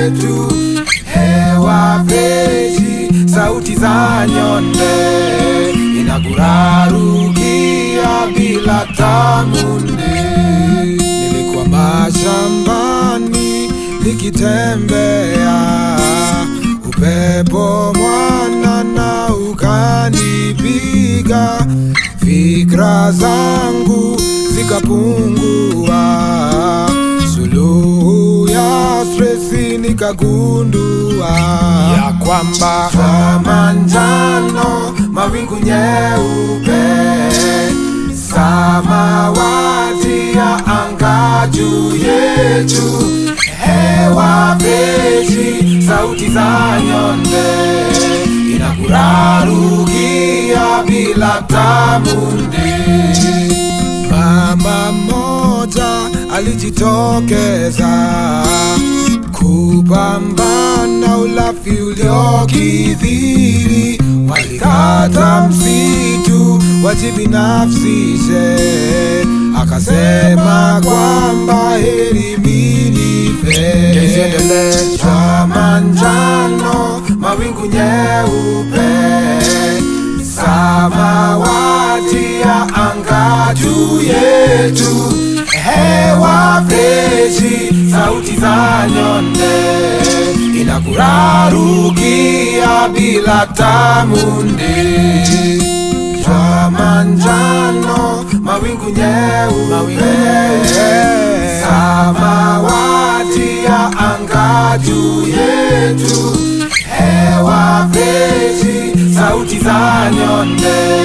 yetu, hewa freshi, sauti za nyonde inakurarukia bila tamunde. Nilikuwa mashambani nikitembea, upepo mwanana ukanipiga, fikra zangu zikapungua, suluhu ya stresi nikagundua ya kwamba kwa manjano, mawingu nyeupe, samawati ya anga juu yetu, hewa freshi, sauti za nyonde inakurarukia bila tamunde. Mama mmoja alijitokeza kupambana ulafi uliokithiri, walikata msitu wajibinafsishe, akasema kwamba heri minife. Cha manjano, mawingu nyeupe, samawati ya anga juu yetu, hewa freshi, sauti za nyonde inakurarukia bila tamunde. Cha manjano, mawingu nyeupe, samawati ya anga juu yetu, hewa freshi, sauti za nyonde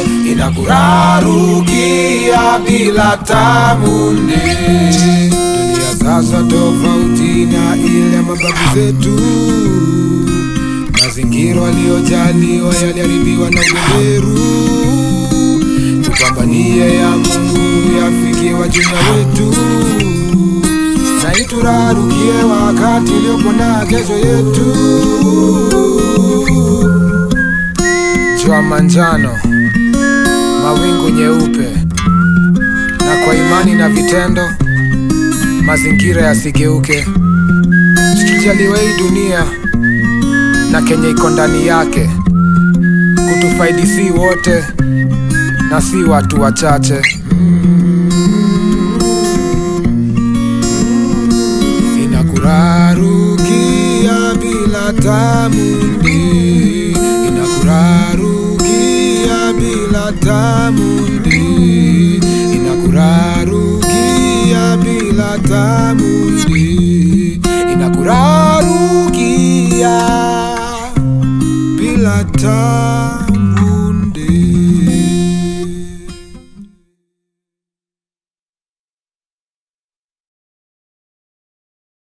inakurarukia bila tamunde. Dunia sasa tofauti na ile mababu zetu, mazingira waliojaliwa yaliharibiwa na ubeberu. Tupambanie ya Mungu yafikie wajumla wetu na iturarukie wakati uliopo na kesho yetu. Jua manjano, mawingu nyeupe, na kwa imani na vitendo mazingira yasigeuke. Tujaliwe hii dunia na kenye iko ndani yake, kutufaidi si wote na si watu wachache. Inakurarukia bila tamundi, inakurarukia bila tamundi, inakurarukia bila tamundi, inakurarukia bila tamundi.